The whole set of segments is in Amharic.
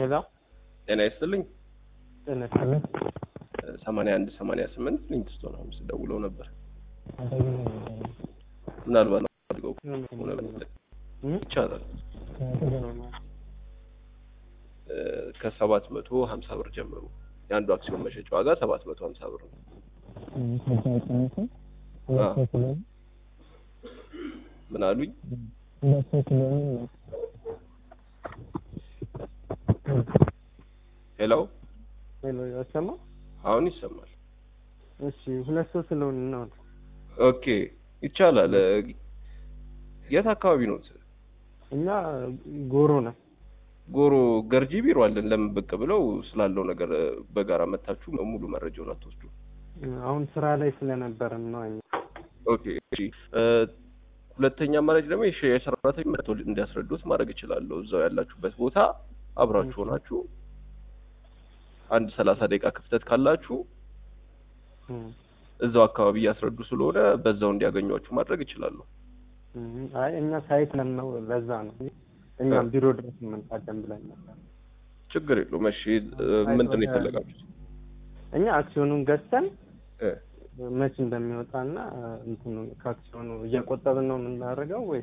ሄሎ ጤና ይስጥልኝ። ጤና ይስጥልኝ። ሰማንያ አንድ ሰማንያ ስምንት ሊንክስቶን ሀምስ ደውለው ነበር። አደግ ምናልባት አድርገው ሆነ ይቻላል እ ከሰባት መቶ ሀምሳ ብር ጀምሮ የአንዱ አክሲዮን መሸጫ ዋጋ ሰባት መቶ ሀምሳ ብር ነው። ምን አሉኝ? ሄሎ ሄሎ ያሰማ አሁን ይሰማል። እሺ ሁለት ሰው ስለሆነ ነው ኦኬ ይቻላል። እ የት አካባቢ ነው? እኛ ጎሮ ነው ጎሮ ገርጂ ቢሮ አለን። ለምን ብቅ ብለው ስላለው ነገር እ በጋራ መታችሁ ሙሉ መረጃውን አትወስዱ? አሁን ስራ ላይ ስለነበርን ነው እኛ ኦኬ እሺ። እ ሁለተኛ አማራጭ ደግሞ የሽ- የሰራተኛ መጥቶ እንዲያስረዱት ማድረግ እችላለሁ። እዛው ያላችሁበት ቦታ አብራችሁ ሆናችሁ አንድ ሰላሳ ደቂቃ ክፍተት ካላችሁ እም፣ እዛው አካባቢ እያስረዱ ስለሆነ በዛው እንዲያገኟችሁ ማድረግ እችላለሁ። እም፣ አይ እኛ ሳይት ነን ነው ለዛ ነው እኛም ቢሮ ድረስ እንመጣለን ብለን ነበር። ችግር የለውም። እሺ እ ምንድን ነው የፈለጋችሁት? እኛ አክሲዮኑን ገዝተን እ መች እንደሚወጣና እንትኑ ከአክሲዮኑ እየቆጠብን ነው የምናደርገው ወይ?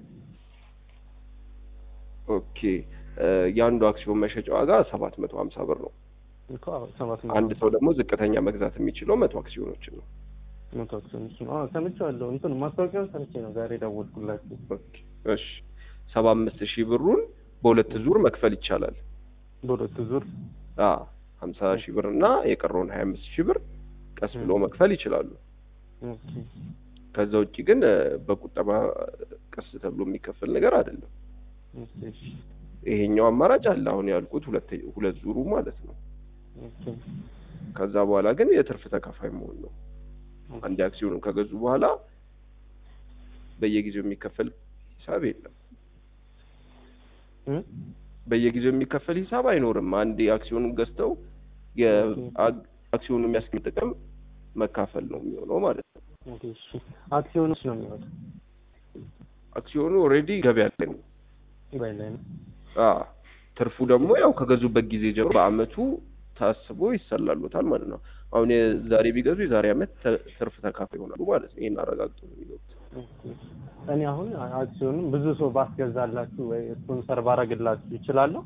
ኦኬ እ የአንዱ አክሲዮን መሸጫ ዋጋ ሰባት መቶ ሀምሳ ብር ነው። እኮ አዎ፣ ሰባት መቶ አንድ ሰው ደግሞ ዝቅተኛ መግዛት የሚችለው መቶ አክሲዮኖችን ነው። መቶ አክሲዮኖች ነው። አዎ ሰምቼዋለሁ። እንትኑ ማስታወቂያውን ሰምቼ ነው ዛሬ ደወልኩላችሁ። ኦኬ እሺ ሰባ አምስት ሺህ ብሩን በሁለት ዙር መክፈል ይቻላል። በሁለት ዙር አ ሀምሳ ሺህ ብር እና የቀረውን ሀያ አምስት ሺህ ብር ቀስ ብሎ መክፈል ይችላሉ። ኦኬ ከዛ ውጭ ግን እ በቁጠባ ቀስ ተብሎ የሚከፈል ነገር አይደለም። ኦኬ እሺ ይሄኛው አማራጭ አለ። አሁን ያልኩት ሁለት ሁለት ዙሩ ማለት ነው። ኦኬ ከዛ በኋላ ግን የትርፍ ተካፋይ መሆን ነው። አንድ አክሲዮኑን ከገዙ በኋላ በየጊዜው የሚከፈል ሂሳብ የለም። እ በየጊዜው የሚከፈል ሂሳብ አይኖርም። አንድ አክሲዮኑን ገዝተው የአክሲዮኑ የሚያስገኝ ጥቅም መካፈል ነው የሚሆነው ማለት ነው። ኦኬ እሺ አክሲዮኖች ነው የሚወጣው አክሲዮኑ ኦልሬዲ ገበያ ላይ ነው። ባይ ላይ ነው። አ ትርፉ ደግሞ ያው ከገዙበት ጊዜ ጀምሮ በአመቱ ታስቦ ይሰላሉታል ማለት ነው። አሁን የዛሬ ቢገዙ የዛሬ አመት ተ- ትርፍ ተካፋይ ይሆናሉ ማለት ነው። ይሄን አረጋግጦ ነው የሚገቡት። ኦኬ እኔ አሁን አክሲዮኑን ብዙ ሰው ባስገዛላችሁ ወይ ስፖንሰር ባረግላችሁ ይችላለሁ?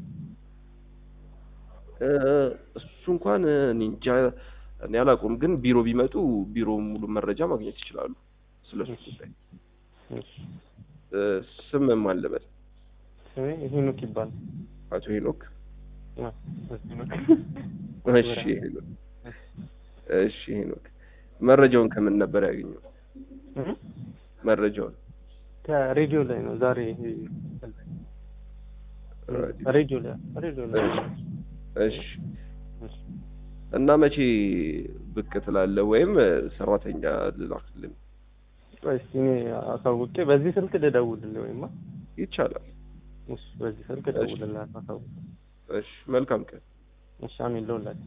እ እሱ እንኳን እኔ እንጃ እኔ አላውቅም፣ ግን ቢሮ ቢመጡ ቢሮ ሙሉ መረጃ ማግኘት ይችላሉ ስለሱ ጉዳይ። እሺ እ ስም ማን ልበል? ስሜ ሄኖክ ይባላል። አቶ ሄኖክ። አ፣ ሄኖክ። እሺ ሄኖክ። እሺ ሄኖክ፣ መረጃውን ከምን ነበር ያገኘው? እ? መረጃውን ከሬዲዮ ላይ ነው ዛሬ ሬዲዮ ላይ ሬዲዮ ላይ እሺ እና መቼ ብቅ ትላለህ? ወይም ሰራተኛ ልላክልን? ቆይ እስኪ እኔ አሳውቄ በዚህ ስልክ ልደውልልህ ወይማ ይቻላል። እሺ በዚህ ስልክ እደውልልህ አሳውቄ እሺ መልካም ቀን። እሺ አሜን ለሁላችሁ